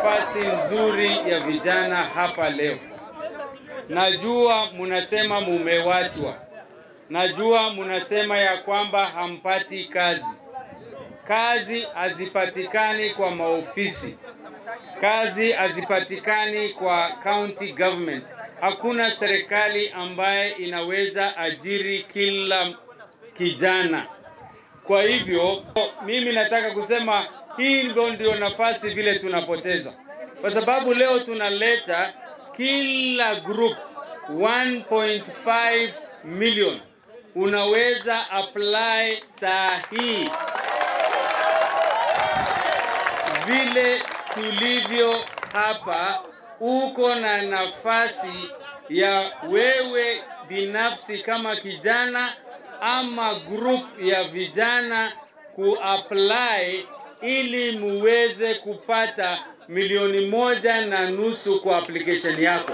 nafasi nzuri ya vijana hapa leo. Najua munasema mumewachwa, najua munasema ya kwamba hampati kazi. Kazi hazipatikani kwa maofisi, kazi hazipatikani kwa county government. Hakuna serikali ambaye inaweza ajiri kila kijana. Kwa hivyo mimi nataka kusema hii ndio ndio nafasi vile tunapoteza, kwa sababu leo tunaleta kila group 1.5 million unaweza apply saa hii vile tulivyo hapa, uko na nafasi ya wewe binafsi kama kijana ama group ya vijana kuapply ili muweze kupata milioni moja na nusu kwa application yako.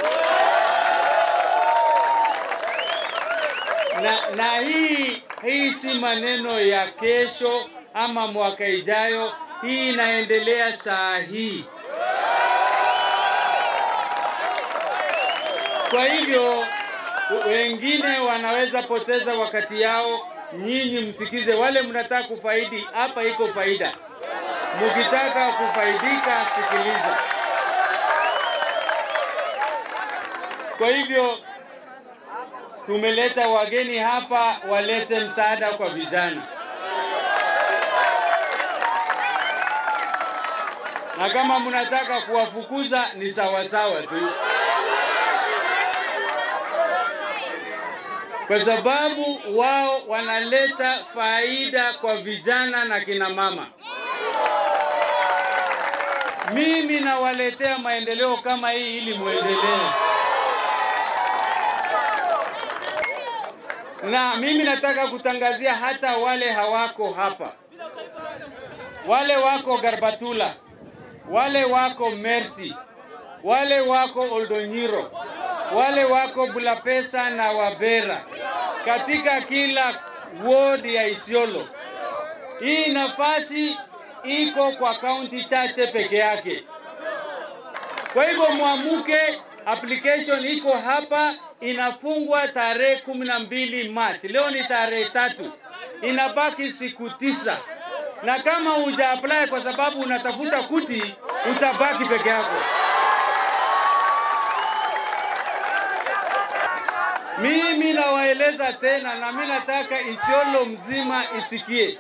Na, na hii hii si maneno ya kesho ama mwaka ijayo, hii inaendelea saa hii. Kwa hivyo wengine wanaweza poteza wakati yao, nyinyi msikize. Wale mnataka kufaidi, hapa iko faida. Mukitaka kufaidika, sikiliza. Kwa hivyo tumeleta wageni hapa walete msaada kwa vijana, na kama mnataka kuwafukuza ni sawasawa tu. kwa sababu wao wanaleta faida kwa vijana na kina mama. Mimi nawaletea maendeleo kama hii ili muendelee, na mimi nataka kutangazia hata wale hawako hapa, wale wako Garbatula, wale wako Merti, wale wako Oldonyiro, wale wako Bulapesa na Wabera katika kila ward ya Isiolo. Hii nafasi iko kwa kaunti chache peke yake. Kwa hivyo mwamuke, application iko hapa, inafungwa tarehe kumi na mbili Machi. Leo ni tarehe tatu, inabaki siku tisa, na kama huja apply kwa sababu unatafuta kuti, utabaki peke yako. Mimi nawaeleza tena, na mimi nataka Isiolo mzima isikie,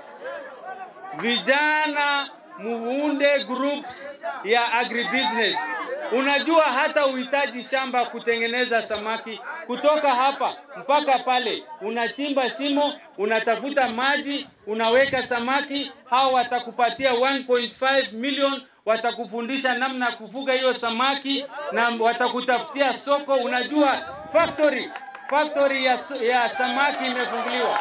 vijana muunde groups ya agribusiness. Unajua hata uhitaji shamba kutengeneza samaki, kutoka hapa mpaka pale, unachimba shimo, unatafuta maji, unaweka samaki. Hao watakupatia 1.5 million, watakufundisha namna ya kufuga hiyo samaki na watakutafutia soko. Unajua factory factory ya, ya samaki imefunguliwa.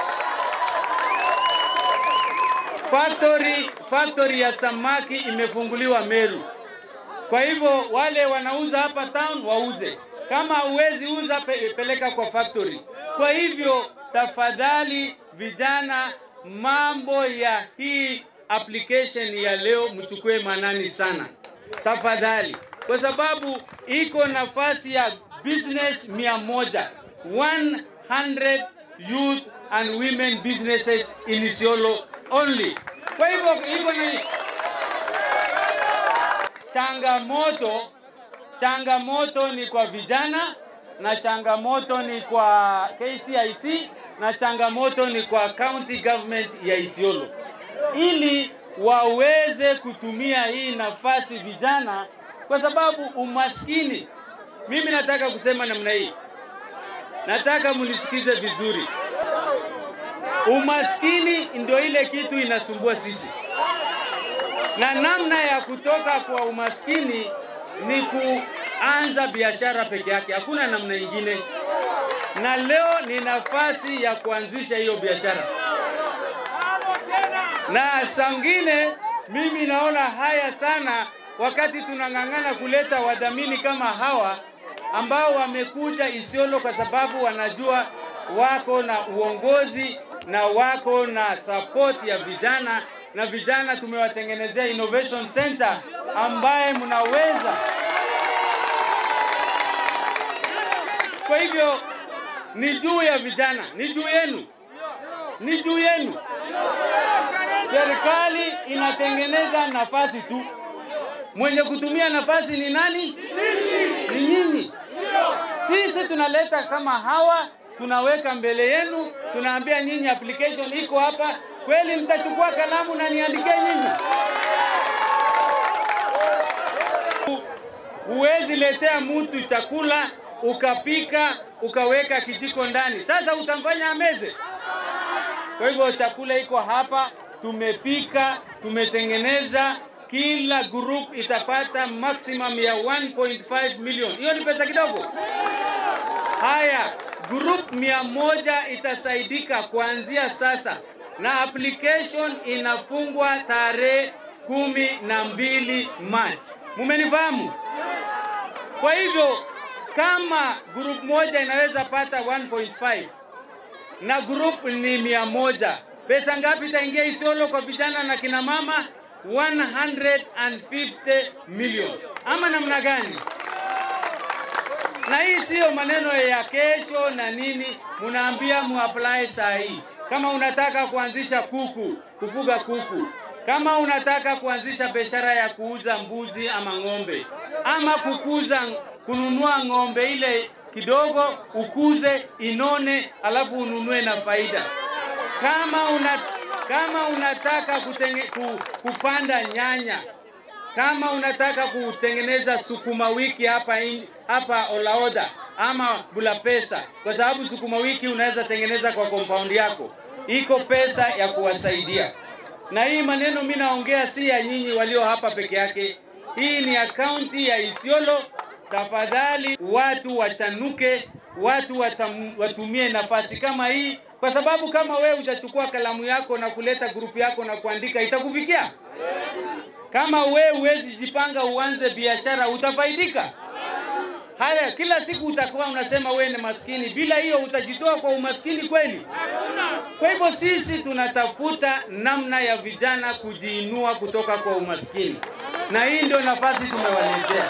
Factory, factory ya samaki imefunguliwa Meru. Kwa hivyo wale wanauza hapa town wauze, kama huwezi uza pe, peleka kwa factory. Kwa hivyo tafadhali, vijana, mambo ya hii application ya leo mchukue manani sana tafadhali, kwa sababu iko nafasi ya business mia moja 100 youth and women businesses in Isiolo only. Kwa hivyo hivyo ni changamoto, changamoto ni kwa vijana na changamoto ni kwa KCIC na changamoto ni kwa county government ya Isiolo, ili waweze kutumia hii nafasi vijana, kwa sababu umaskini mimi nataka kusema namna hii, nataka munisikize vizuri. Umaskini ndio ile kitu inasumbua sisi, na namna ya kutoka kwa umaskini ni kuanza biashara peke yake, hakuna namna ingine. Na leo ni nafasi ya kuanzisha hiyo biashara, na sangine mimi naona haya sana wakati tunang'ang'ana kuleta wadhamini kama hawa ambao wamekuja Isiolo kwa sababu wanajua wako na uongozi na wako na support ya vijana na vijana tumewatengenezea innovation center ambaye mnaweza. Kwa hivyo ni juu ya vijana, ni juu yenu, ni juu yenu. Serikali inatengeneza nafasi tu, mwenye kutumia nafasi ni nani? Ni nyinyi. Sisi tunaleta kama hawa, tunaweka mbele yenu, tunaambia nyinyi application iko hapa. Kweli mtachukua kalamu na niandike nyinyi? Huwezi letea mtu chakula ukapika ukaweka kijiko ndani, sasa utamfanya ameze? Kwa hivyo chakula iko hapa, tumepika, tumetengeneza. Kila group itapata maximum ya 1.5 million. Hiyo ni pesa kidogo. Haya, group mia moja itasaidika kuanzia sasa, na application inafungwa tarehe kumi na mbili Machi. Mumenifahamu? Kwa hivyo kama group moja inaweza pata 1.5 na group ni mia moja, pesa ngapi itaingia Isiolo kwa vijana na kina mama? 150 million, ama namna gani? Na hii siyo maneno ya kesho na nini, munaambia muapply saa hii. Kama unataka kuanzisha kuku, kufuga kuku, kama unataka kuanzisha biashara ya kuuza mbuzi ama ng'ombe, ama kukuza kununua ng'ombe ile kidogo ukuze inone, alafu ununue na faida. Kama una kama unataka kutenge, ku, kupanda nyanya, kama unataka kutengeneza sukuma wiki hapa in, hapa Olaoda ama Bulapesa, kwa sababu sukuma wiki unaweza tengeneza kwa compound yako, iko pesa ya kuwasaidia. Na hii maneno mimi naongea si ya nyinyi walio hapa peke yake, hii ni akaunti ya Isiolo. Tafadhali watu wachanuke, watu watam, watumie nafasi kama hii, kwa sababu kama wewe hujachukua kalamu yako na kuleta grupu yako na kuandika, itakufikia. Kama wewe huwezi jipanga uanze biashara, utafaidika. Haya, kila siku utakuwa unasema wewe ni maskini. Bila hiyo utajitoa kwa umaskini kweli? Kwa hivyo sisi tunatafuta namna ya vijana kujiinua kutoka kwa umaskini, na hii ndio nafasi tumewaletea.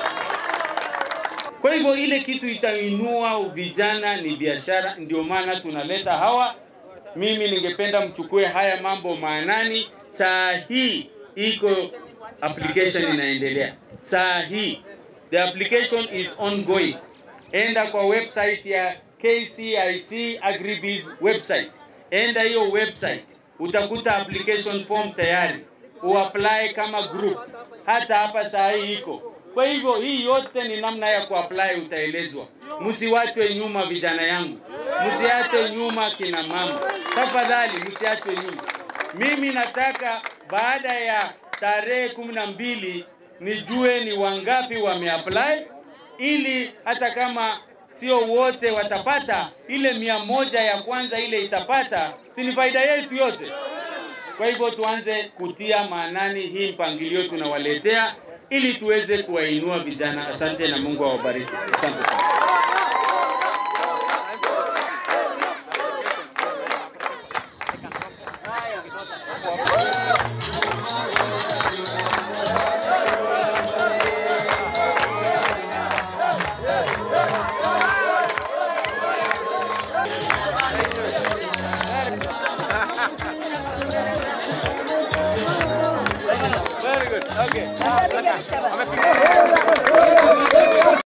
Kwa hivyo ile kitu itainua vijana ni biashara, ndio maana tunaleta hawa. Mimi ningependa mchukue haya mambo maanani. Saa hii iko application inaendelea, saa hii the application is ongoing. Enda kwa website ya KCIC Agribiz website, enda hiyo website utakuta application form tayari, uapply kama group. Hata hapa saa hii iko kwa hivyo hii yote ni namna ya kuapply, utaelezwa. Msiwachwe nyuma vijana yangu, msiachwe nyuma kina mama, tafadhali msiachwe nyuma. Mimi nataka baada ya tarehe kumi na mbili nijue ni wangapi wameapply, ili hata kama sio wote watapata, ile mia moja ya kwanza ile itapata, si ni faida yetu yote? Kwa hivyo tuanze kutia maanani hii mpangilio tunawaletea ili tuweze kuwainua vijana. Asante na Mungu awabariki. Asante sana. Very good. Okay.